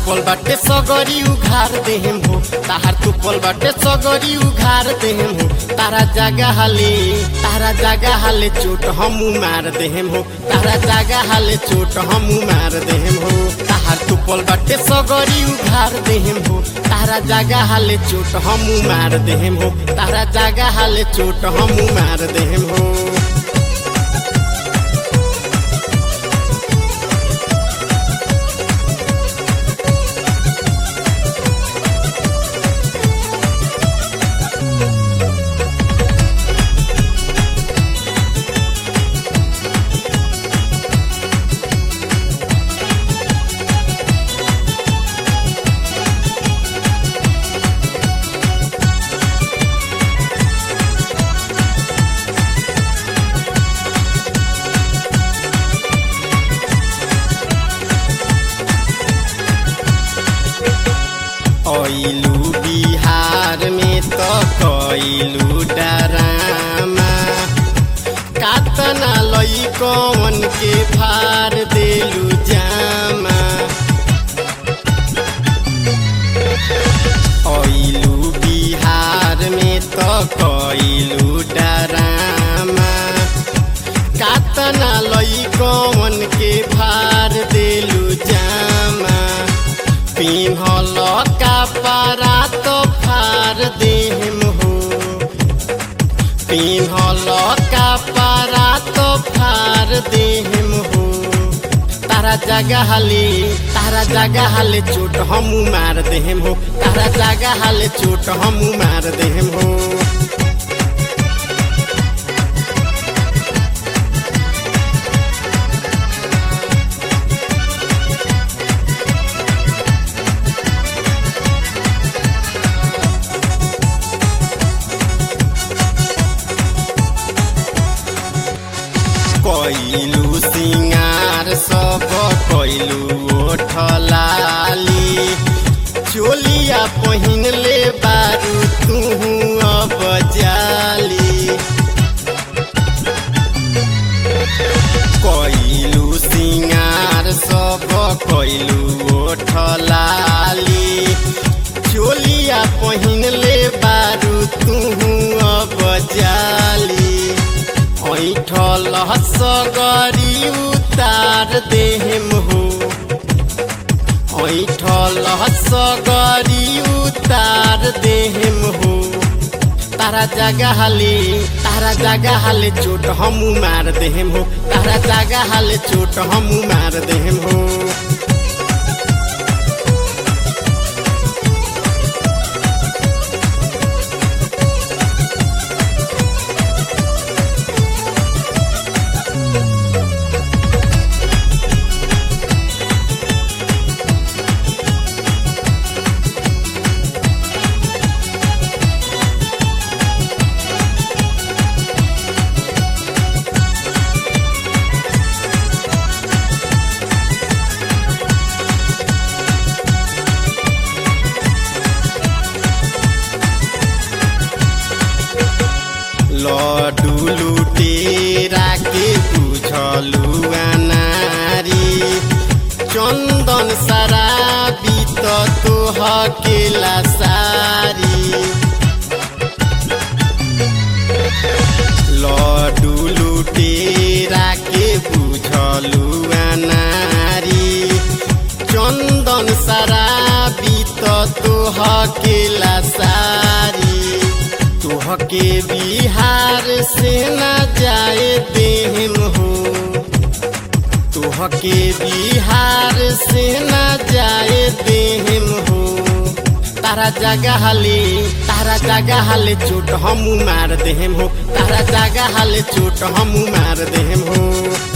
तुपल बाटे सगरी उघार देहम हो ताहार तुपल बाटे सगरी उघार देहम हो तारा जागा हाले तारा जागा हाले चोट हमू मार देहम हो तारा जागा हाले चोट हमू मार देहम हो ताहार तुपल बाटे सगरी उघार देहम हो तारा जागा हाले चोट हमू मार देहम हो तारा जागा हाले चोट हमू मार देहम हो ऐलू बिहार में तो कैलू डरामा कातना लई कौन के फार देलू जामा ऐलू बिहार में तो कैलू डरामा कातना लई कौन के फार देलू जामा पिन्हल कपड़ा तो फार देहम हो पिन्हल कपड़ा तो फार देहम हो तारा जगह हाले तारा जगह हाले चोट हमू मार देहम हो तारा जगह हाले चोट हमू मार देहम हो कैलू सिंगार सब कैलू ओठलाली चोलिया पहिन ले बारू तू अब जाली कैलू सिंगार सब कैलू ओठलाली चोलिया पहिन ले बारू तू अब जाली ऐठल सगरी उतार देहम हो ऐठल सगरी उतार देहम हो तारा जगह हाले तारा जगह हाले चोट हमू मार देहम हो तारा जगह हाले चोट हमू मार देहम हो लडू लुटेरा के बुझलु नारी चन्दन सराबी त तोह केला सारी लडू लुटेरा के बुझलु नारी चन्दन सराबी त तोह केला सारी तोहके बिहार से न जाए देहम हो तोहके बिहार से न जाए देहम हो तारा जगह हाले तारा जगह हाले चोट हमू मार देहम हो तारा जगह हाले चोट हमू मार देहम हो